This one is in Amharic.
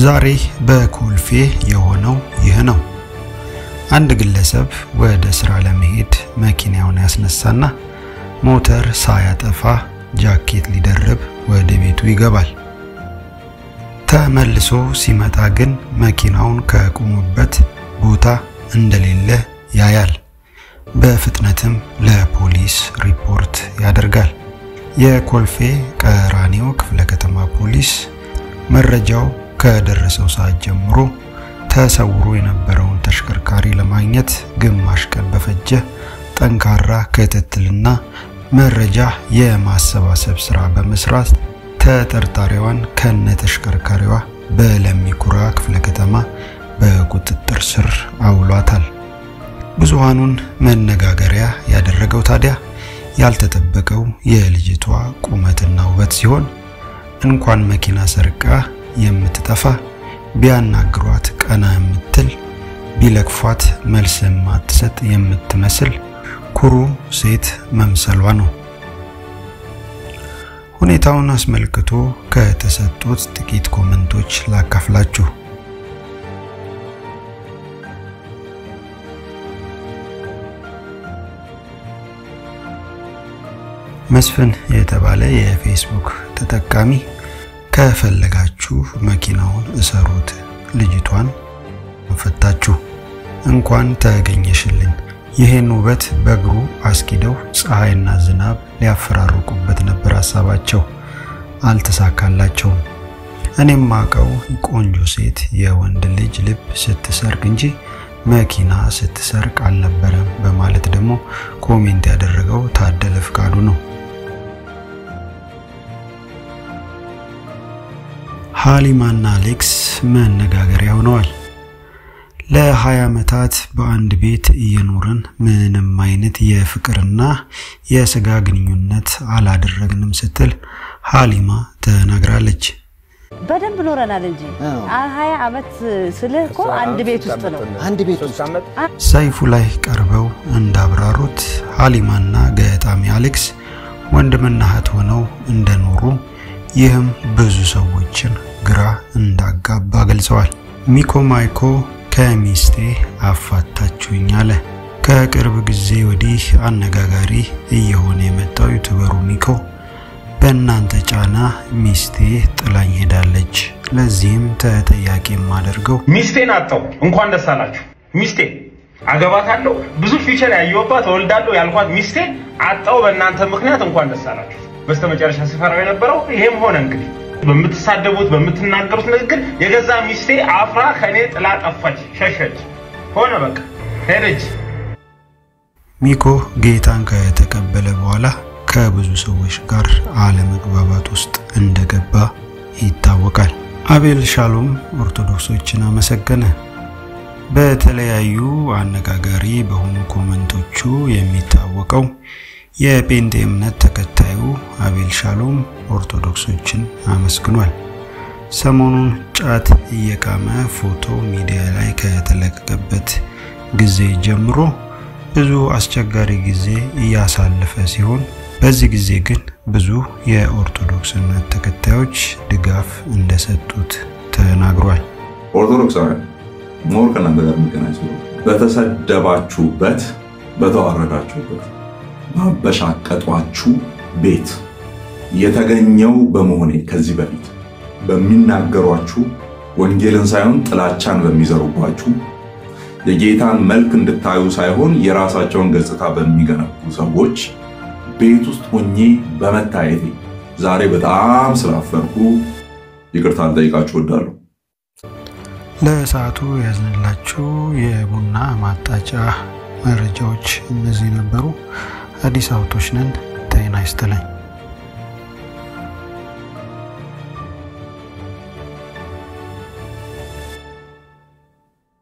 ዛሬ በኮልፌ የሆነው ይህ ነው። አንድ ግለሰብ ወደ ስራ ለመሄድ መኪናውን ያስነሳና ሞተር ሳያጠፋ ጃኬት ሊደርብ ወደ ቤቱ ይገባል። ተመልሶ ሲመጣ ግን መኪናውን ከቆመበት ቦታ እንደሌለ ያያል። በፍጥነትም ለፖሊስ ሪፖርት ያደርጋል። የኮልፌ ቀራኒዮ ክፍለ ከተማ ፖሊስ መረጃው ከደረሰው ሰዓት ጀምሮ ተሰውሮ የነበረውን ተሽከርካሪ ለማግኘት ግማሽ ቀን በፈጀ ጠንካራ ክትትልና መረጃ የማሰባሰብ ስራ በመስራት ተጠርጣሪዋን ከነ ተሽከርካሪዋ በለሚኩራ ክፍለ ከተማ በቁጥጥር ስር አውሏታል። ብዙሃኑን መነጋገሪያ ያደረገው ታዲያ ያልተጠበቀው የልጅቷ ቁመትና ውበት ሲሆን እንኳን መኪና ሰርቃ የምትጠፋ ቢያናግሯት ቀና የምትል ቢለክፏት መልስ የማትሰጥ የምትመስል ኩሩ ሴት መምሰሏ ነው። ሁኔታውን አስመልክቶ ከተሰጡት ጥቂት ኮመንቶች ላካፍላችሁ። መስፍን የተባለ የፌስቡክ ተጠቃሚ ከፈለጋችሁ መኪናውን እሰሩት፣ ልጅቷን ፈታችሁ እንኳን ተገኘሽልኝ። ይህን ውበት በእግሩ አስኪደው ፀሐይና ዝናብ ሊያፈራርቁበት ነበር ሀሳባቸው፣ አልተሳካላቸውም። እኔም ማቀው ቆንጆ ሴት የወንድ ልጅ ልብ ስትሰርቅ እንጂ መኪና ስትሰርቅ አልነበረም በማለት ደግሞ ኮሜንት ያደረገው ታደለ ፍቃዱ ነው። ሃሊማና አሌክስ መነጋገሪያ ሆነዋል። ለ20 ዓመታት በአንድ ቤት እየኖርን ምንም አይነት የፍቅርና የስጋ ግንኙነት አላደረግንም ስትል ሃሊማ ተናግራለች። በደንብ ኖረናል እንጂ ሀያ ዓመት ስልህ እኮ አንድ ቤት ውስጥ ነው። አንድ ቤት ውስጥ ሰይፉ ላይ ቀርበው እንዳብራሩት ሃሊማና ገጣሚ አሌክስ ወንድምና እህት ሆነው እንደኖሩ ይህም ብዙ ሰዎችን ግራ እንዳጋባ ገልጸዋል። ሚኮ ማይኮ ከሚስቴ አፋታችሁኝ አለ። ከቅርብ ጊዜ ወዲህ አነጋጋሪ እየሆነ የመጣው ዩቱበሩ ሚኮ በእናንተ ጫና ሚስቴ ጥላኝ ሄዳለች፣ ለዚህም ተጠያቂ የማደርገው ሚስቴን አጣው። እንኳን ደስ አላችሁ። ሚስቴ አገባታለሁ፣ ብዙ ፊቸር ያየሁባት እወልዳለሁ ያልኳት ሚስቴን አጣው በእናንተ ምክንያት። እንኳን ደስ አላችሁ። በስተመጨረሻ ስፈራው የነበረው ይሄም ሆነ። እንግዲህ በምትሳደቡት በምትናገሩት ንግግር የገዛ ሚስቴ አፍራ ከኔ ጥላ ጠፋች፣ ሸሸች፣ ሆነ በቃ ሄደች። ሚኮ ጌታን ከተቀበለ በኋላ ከብዙ ሰዎች ጋር አለመግባባት ውስጥ እንደገባ ይታወቃል። አቤል ሻሎም ኦርቶዶክሶችን አመሰገነ። በተለያዩ አነጋጋሪ በሆኑ ኮመንቶቹ የሚታወቀው የጴንጤ እምነት ተከታዩ አቤል ሻሎም ኦርቶዶክሶችን አመስግኗል። ሰሞኑን ጫት እየቃመ ፎቶ ሚዲያ ላይ ከተለቀቀበት ጊዜ ጀምሮ ብዙ አስቸጋሪ ጊዜ እያሳለፈ ሲሆን በዚህ ጊዜ ግን ብዙ የኦርቶዶክስ እምነት ተከታዮች ድጋፍ እንደሰጡት ተናግሯል። ኦርቶዶክሳውያን ሞር ከእናንተ ጋር የሚገናኝ ሰው በተሰደባችሁበት፣ በተዋረዳችሁበት፣ ባበሻቀጧችሁ ቤት የተገኘው በመሆኔ ከዚህ በፊት በሚናገሯችሁ ወንጌልን ሳይሆን ጥላቻን በሚዘሩባችሁ የጌታን መልክ እንድታዩ ሳይሆን የራሳቸውን ገጽታ በሚገነቡ ሰዎች ቤት ውስጥ ሆኜ በመታየቴ ዛሬ በጣም ስላፈርኩ ይቅርታ ልጠይቃችሁ እወዳለሁ። ለሰዓቱ ያዝንላችሁ የቡና ማጣጫ መረጃዎች እነዚህ ነበሩ። አዲስ አበቦች ነን። ጤና ይስጥልኝ።